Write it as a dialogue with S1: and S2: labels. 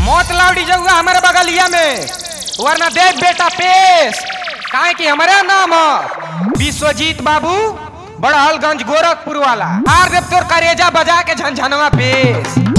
S1: मौत लाउडी जऊगा हमारे बगलिया में वरना देख बेटा पेश काहे कि हमारे नाम ह विश्वजीत बाबू बड़हलगंज गोरखपुर वाला हार देव तोर करेजा बजा के झंझनवा पेश